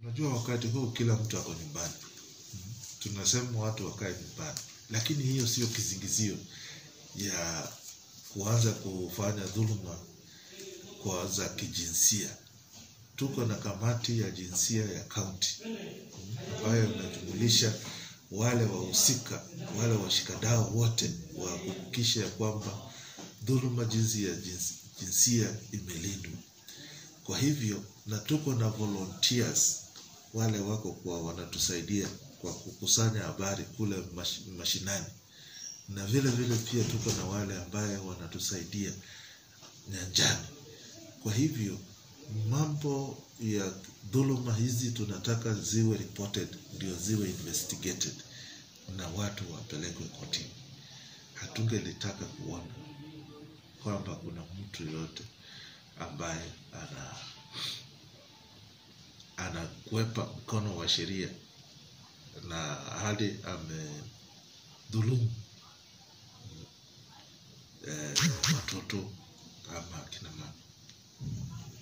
Unajua wakati huu kila mtu ako nyumbani. Tunasema watu wakae nyumbani, lakini hiyo sio kizingizio ya kuanza kufanya dhuluma kwa za kijinsia. Tuko na kamati ya jinsia ya kaunti ambayo inajumulisha wale wahusika, wale washikadau wote wa kuhakikisha ya kwamba dhuluma jinsi ya jinsi- jinsia imelindwa. Kwa hivyo na tuko na volunteers wale wako kwa wanatusaidia kwa kukusanya habari kule mash, mashinani, na vile vile pia tuko na wale ambaye wanatusaidia nyanjani. Kwa hivyo mambo ya dhuluma hizi tunataka ziwe reported, ndio ziwe investigated na watu wapelekwe kotini. Hatungelitaka kuona kwamba kuna mtu yoyote ambaye ana anakwepa mkono wa sheria na hadi amedhulumu eh, watoto ama akina mama.